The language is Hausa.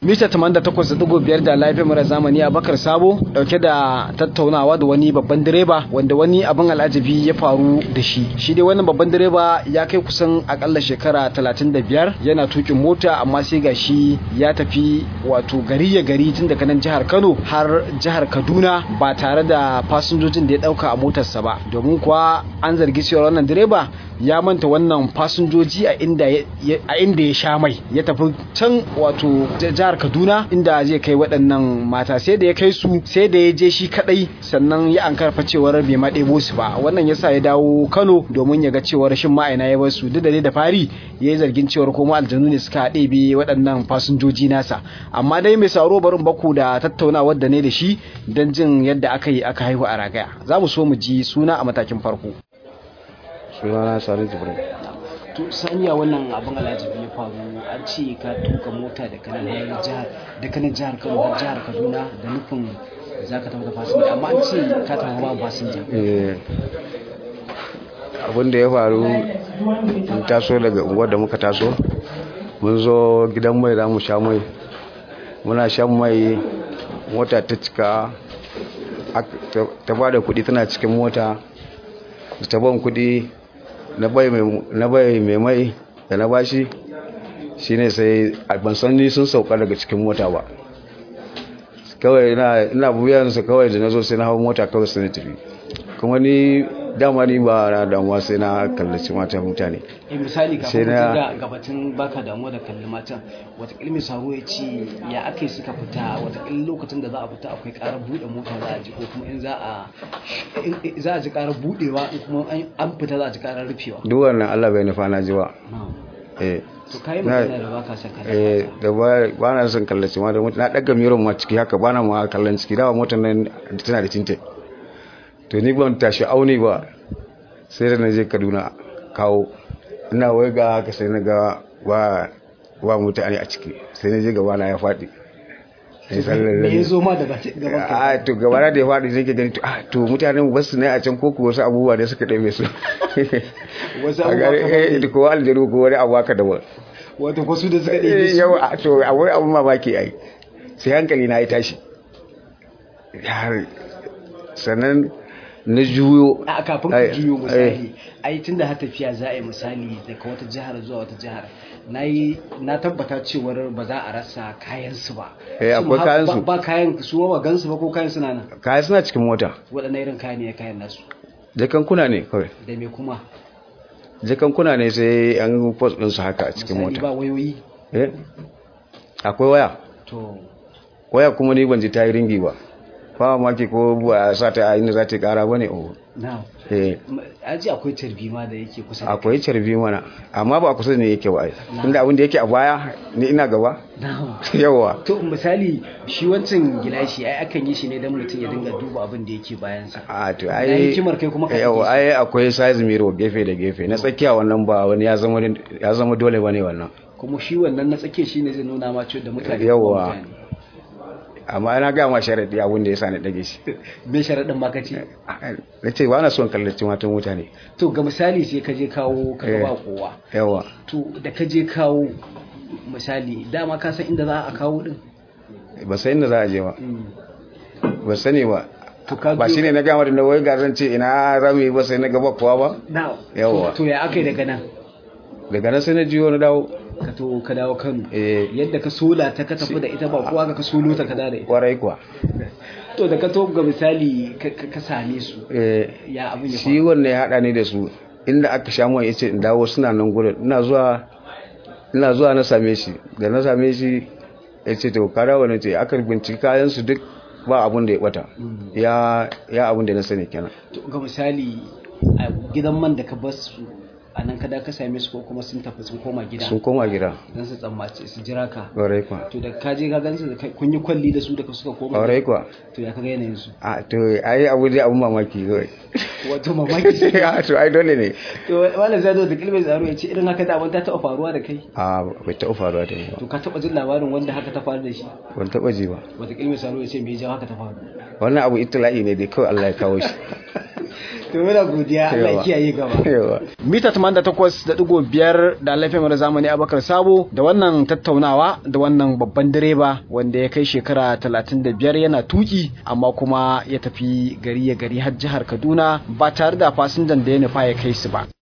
mita 88.5 da laifin mara zamani a bakar sabo dauke da tattaunawa da wani babban direba wanda wani abin al'ajabi ya faru da shi shi dai wannan babban direba ya kai kusan akalla shekara 35 yana tukin mota amma sai ga shi ya tafi wato gari ya gari tun daga nan jihar kano har jihar kaduna ba tare da fasinjojin da ya dauka a motarsa ba domin kuwa an zargi cewa wannan direba ya manta wannan fasinjoji a inda ya sha mai ya tafi can wato jihar kaduna inda zai kai waɗannan mata sai da ya kai su sai da ya je shi kadai sannan ya an karfa cewar bai ma ɗebo su ba wannan yasa ya dawo kano domin ya ga cewar shin ma'aina ya bar su duk da da fari ya yi zargin cewar kuma aljanu ne suka ɗebe waɗannan fasinjoji nasa amma dai mai sauro barin baku da tattaunawar da ne da shi don jin yadda aka yi aka haihu a ragaya za mu so mu ji suna a matakin farko sunana sani jibrin to saniya wannan abin alajibi ya faru an ce ka tuka mota da kanan jihar da kanan jihar kano har jihar kaduna da nufin za ka tafi da fasinja amma an ce ka tafi babu fasinja abin da ya faru in taso daga unguwar da muka taso mun zo gidan mai za mu sha mai muna shan mai mota ta cika ta ba da kudi tana cikin mota ta ban kudi na bai mai mai da na bashi shine sai ban san ni sun sauka daga cikin mota ba kawai ina buyansu kawai da na zo sai na hau mota kawai sai na tafi kuma ni dama ni ba na damuwa sai na kallaci matan mutane misali kafin ga gabatin baka damuwa da kalli matan watakila mai saro ya ce ya aka yi suka fita watakila lokacin da za a fita akwai karar buɗe mota za a ji ko kuma in za a za a ji karar buɗewa in kuma an fita za a ji karar rufewa duk wannan Allah bai nufa na ji ba eh to kai magana da baka son kallon eh da ba na son kallaci ma da na daga miron ma ciki haka ba na ma kallon ciki dawa motar nan tana da tinte to ni ban tashi auni ba sai da na je kaduna kawo ina wai ga haka sai na ga wa wa mutane a ciki sai na je gaba na ya faɗi me ya zo ma da gaban a to gaba na da ya faɗi sai ke gani to a to mutanen ba su ne a can ko ku wasu abubuwa da suka ɗaime su wasu a gari eh ko aljanu ko wani abu haka da ba wato ko su da suka ɗaime su yau to a wani abu mamaki ai sai hankali na ya tashi sannan na juyo a kafin ka juyo misali ai tunda har tafiya za a yi misali daga wata jihar zuwa wata jihar na yi na tabbata cewar ba za a rasa kayan su ba eh akwai kayan su ba kayan su ba gansu ba ko kayan suna nan kayan suna cikin mota waɗannan irin kayan ne kayan nasu jakan kuna ne kawai da me kuma jakan kuna ne sai an post din su haka a cikin mota ba wayoyi eh akwai waya to waya kuma ni ban ji ta yi ringi ba ba maki ko ba sa ta inda za ta kara bane oh na eh aji akwai tarbi ma da yake kusa da akwai carbi mana amma ba kusa ne yake ba inda abin da yake a baya ni ina gaba na yawa to misali shi wancan gilashi ai akan yi shi ne don mutum ya dinga duba abin da yake bayansa a to na ai hikimar kai kuma ka yawa ai akwai size mirror gefe da gefe na tsakiya wannan ba wani ya zama ya zama dole bane wannan kuma shi wannan na tsake shi ne zai nuna ma cewa da mutane Yawwa. kuma mutane. amma ina ga ma sharadi abin da yasa na dage shi me sharaɗin ma ka ce na ce ba na son kallaci matan mutane to ga misali sai ka je kawo ka ga Eh. ba kowa yawa to da ka je kawo misali dama ka san inda za a kawo din ba sai inda za a je ba ba sani ba to ka ba biyo- shine na gama da na wai garan ce ina rami ba sai na gaba kowa ba na Yawwa. to ya aka yi daga nan daga nan sai na jiyo na dawo ka to ka dawo Kano eh yadda ka sola ta ka tafi da ita ba kowa ka solo ta ka da ita kwarai kuwa to da ka to ga misali ka- ka ka same su eh ya abin ya shi faru wannan ya hada ni da su inda aka sha mai yace in dawo suna nan gurin ina zuwa ina zuwa na same shi da na same shi yace to ka dawo ne ce aka binciki kayan su duk ba abun da ya bata ya ya abun da na sani kenan to ga misali a gidan man da ka bar su a nan kada ka same su ko kuma sun tafi sun koma gida sun koma gida don su tsammace su jira ka kwarai kuwa to da ka je ka gansu da kai- kun yi kwalli da su da ka suka koma kwarai kuwa to ya kaga yanayin su a to ai abu dai abun mamaki kawai wato mamaki a to ai dole ne to wala zai zo da kilmai tsaro ya ce irin haka da abin ta taɓa faruwa da kai a bai taɓa faruwa da ni ba to ka taɓa jin labarin wanda haka ta faru da shi ban taɓa ji ba wata kilmai tsaro ya ce me ya jawo haka ta faru wannan abu itila'i ne dai kawai Allah ya kawo shi to muna godiya Allah ya kiyaye gaba mita 88.5 da laifin mara zamani Abakar Sabo da wannan tattaunawa da wannan babban direba wanda ya kai shekara 35 yana tuki amma kuma ya tafi gari ya gari har jihar Kaduna ba tare da fasinjan da ya nufa ya kai su ba